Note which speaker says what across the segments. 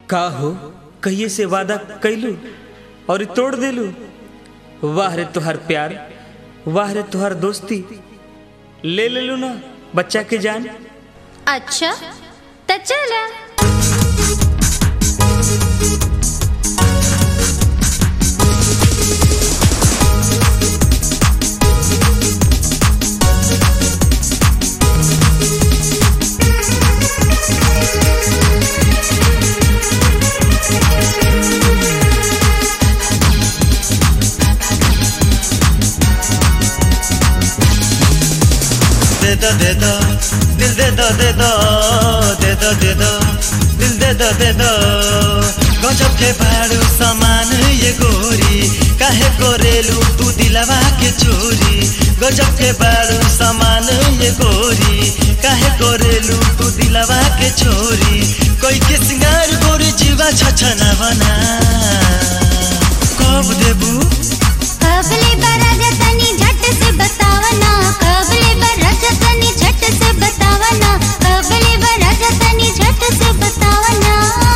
Speaker 1: का हो कहिए से वादा कैलू और तोड़ देलू वाह रे तुहार प्यार वाह रे तुहार दोस्ती ले लेलू ना बच्चा के जान
Speaker 2: अच्छा त चला
Speaker 3: दे दो दे दो दिल दे दो दे दो दे दो दे दो दिल दे दो दे दो गजब के भाड़ू समान ये गोरी काहे गोरेलू तू दिलवा के चोरी गजब के भाड़ू समान ये गोरी काहे गोरेलू तू दिलवा के चोरी कोई के सिंगार गोरी जीवा छछना बना कब देबू
Speaker 2: कबले बरज तनी झट से बतावना कबले बरज तनी झट से बतावना कबले बरज तनी झट से बतावना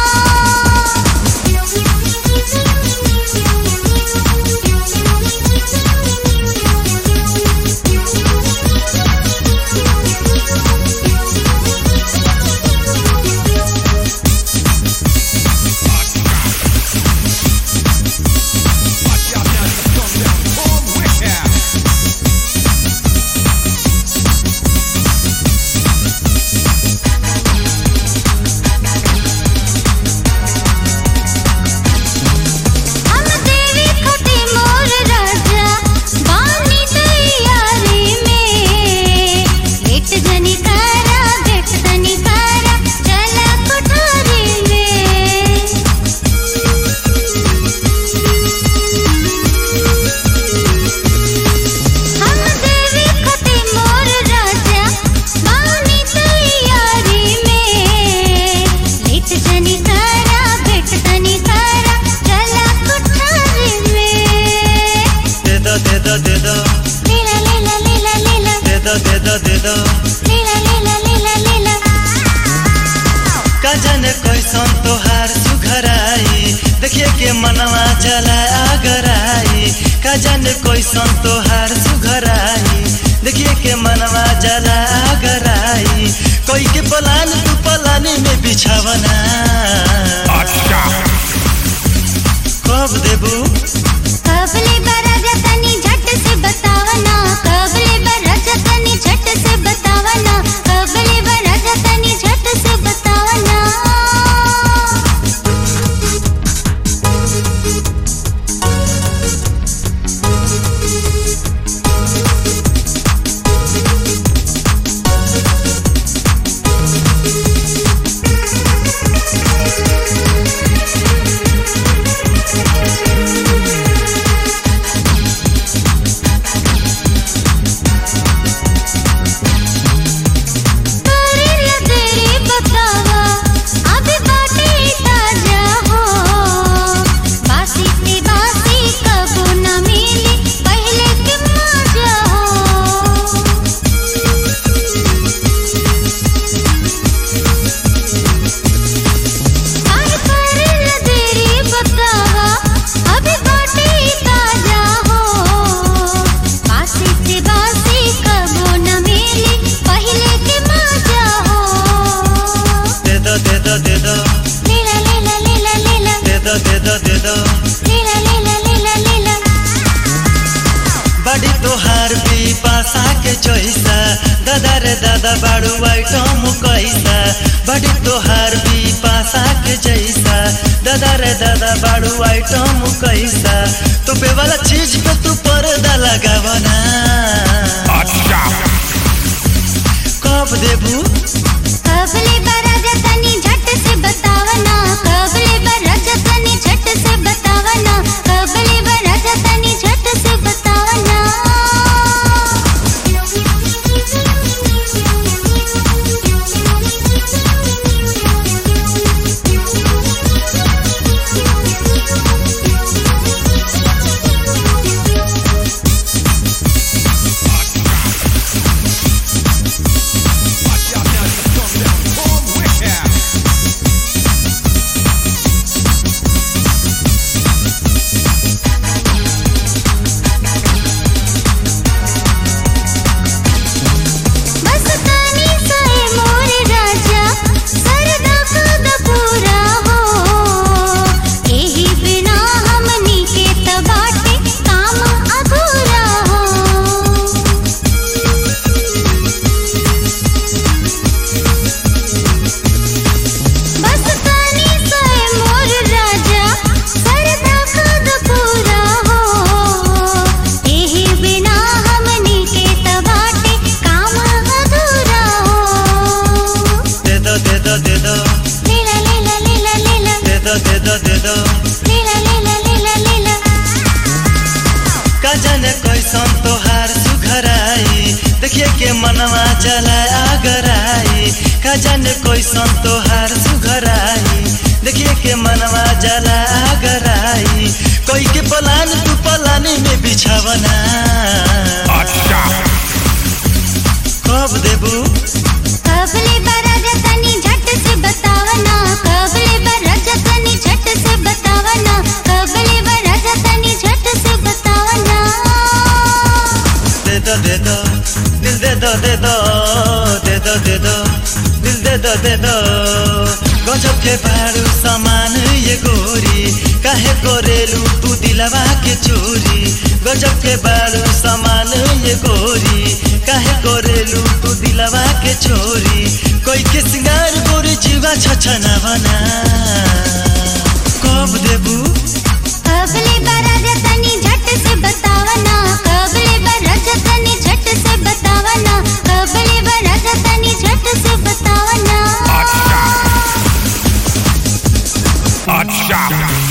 Speaker 2: हम देवी खटे मोर राजा बानी तैयारी में लेट जनी कारा बेट तनी कारा चला कोठारी में हम देवी खटे मोर राजा बानी तैयारी में लेट जनी कारा बेट तनी कारा चला कोठारी में
Speaker 3: दे दो दे दो दे दो
Speaker 2: लीला लीला लीला लीला
Speaker 3: दे दो दे दो दे दो
Speaker 2: लीला लीला लीला लीला
Speaker 3: का जाने कैसन तोहार सुघराई देखिए के मनवा जला आगराई का जाने कैसन तोहार सुघराई देखिए के मनवा जला आगराई कोई के पलान तू पलानी में बिछावना कब देबू
Speaker 2: कबले बरज तनी झट से बतावना कबले बरज तनी झट से बतावना कबले बरज तनी झट से बतावना करेला तेरी बतावा अभी बाटे ताजा हो बासी से बासी कबो न मिली पहले के मजा हो आज करेला तेरी बतावा अभी बाटे ताजा हो बासी से बासी कबो न मिली पहले के मजा हो
Speaker 3: दे दो दे दो दे दो
Speaker 2: लीला लीला लीला लीला
Speaker 3: दे दो दे दो दे दो
Speaker 2: लीला लीला लीला लीला
Speaker 3: बड़ी तोहार भी पासा के चोइसा दादा रे दादा बाड़ू आइटम कैसा बड़ी तोहार भी पासा के जैसा दादा रे दादा बाड़ू आइटम कैसा तो पे वाला चीज पे तू पर्दा लगावना कब देबू
Speaker 2: कबले बरज तनी झट से बतावना कबले बरज तनी झट से बतावना कबले बरज तनी झट से बतावना
Speaker 3: दे दो दे दो दे दो
Speaker 2: लीला लीला लीला लीला
Speaker 3: का जाने कैसन तोहार सुघराई देखिए के मनवा चला आगराई का जाने कैसन तोहार सुघराई देखिए के मनवा जला आगराई कोई के पलान तू पलानी में बिछावना कब देबू
Speaker 2: कबले बरज तनी झट से बतावना कबले बरज तनी झट से बतावना कबले बरज तनी झट से बतावना
Speaker 3: दे दो दे दो दिल दे दो दे दो दे दो दे दो दिल दे दो दे दो गजब के भाड़ू सामान ये गोरी काहे गोरेलू तू दिलवा के चोरी गजब के बारू सामान ये गोरी काहे गोरेलू तू दिलवा के चोरी कोई के सिंगार गोरी जीवा छछना बना कब देबू
Speaker 2: कबले बरज तनी झट से बतावना कबले बरज तनी झट से बतावना कबले बरज तनी झट से बतावना
Speaker 4: Hot shot.